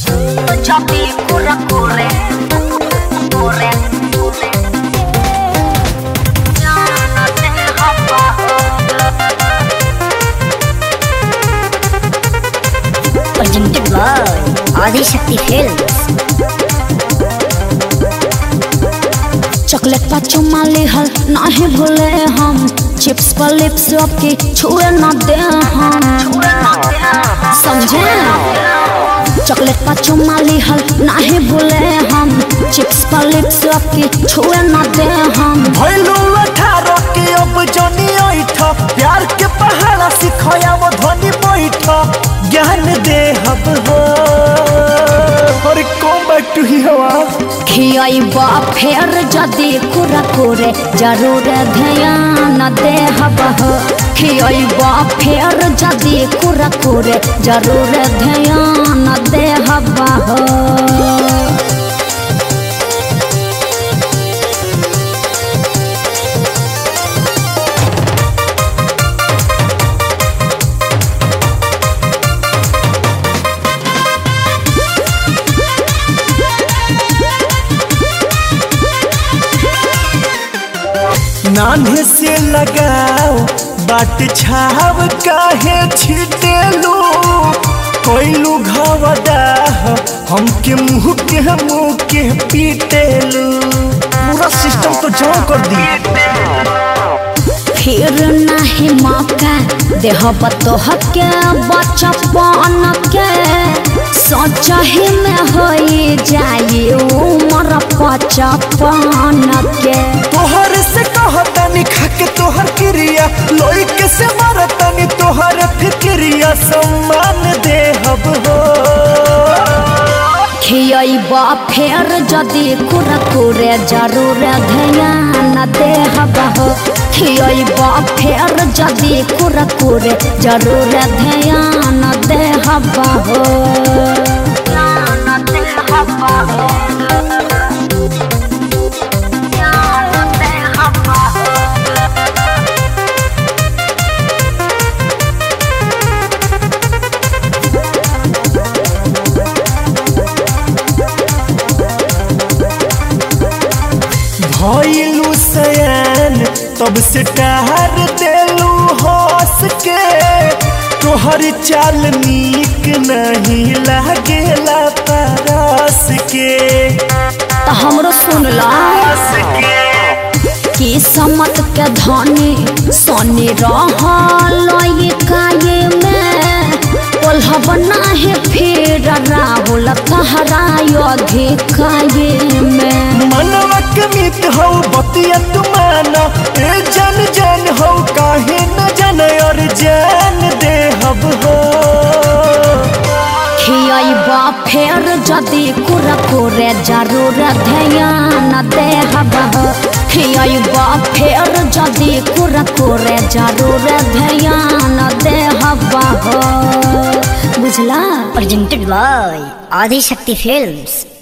Choppy, corre, corre, corre, corre. Ya no te dejo presented by Adi Shakti Films. Chocolate पर चुमा लेहल नाही भूले हम चिप्स पर लिप्स आपके छुए ना दे हम समझे चॉकलेट पर चुमा लेहल नाही भूले हम चिप्स पर लिप्स आपके छुए ना दे हम भैलू अठारह के अब जनी ऐठ प्यार के पहाड़ा सिखया वो ध्वनि बैठ ज्ञान दे हब हो और कम बैक टू ही हवा खियाइबा फेर जदि कुरा करे जरूर ध्यान दे हबह खियाइबा फेर जदि कुरा करे जरूर ध्यान दे हबह नान्हे से लगाओ बाट छाव काहे छिटेलू कोइलू घवदा हमके मुंह के मुंह के पीटेलू पूरा सिस्टम तो जाम कर दी फिर नहीं मौका देह बतोह के बचपन के सोच ही में हो जाए उम्र पचपन के तोहर से कहतानी खाके तोहर क्रिया लोई के से मारतानी तोहर फिक्रिया सम्मान दे हब हो खियबा फेर जदि कुरकुरे जरूर ध्यान दे हबह खियबा फेर जदि कुरकुरे जरूर ध्यान दे हबह भइलू सयान तब से टहर देलू हंस के तोहर चाल नीक नहीं लागेला परस के तो हमरो सुनला कि समत के धनी सोनी रहल ये काये में कोल्हब नाही फिर राहुल कहरायो अधिकाये में मनवा के मित हो बतिया तुमाना ए जन जन हो काहे न जन और जान दे हब हो खियबा फेर जदि कुरकुरे जरूर ध्यान दे हबह खियबा फेर जदि कुरकुरे जरूर ध्यान दे हबह बुझला presented by Adi Shakti Films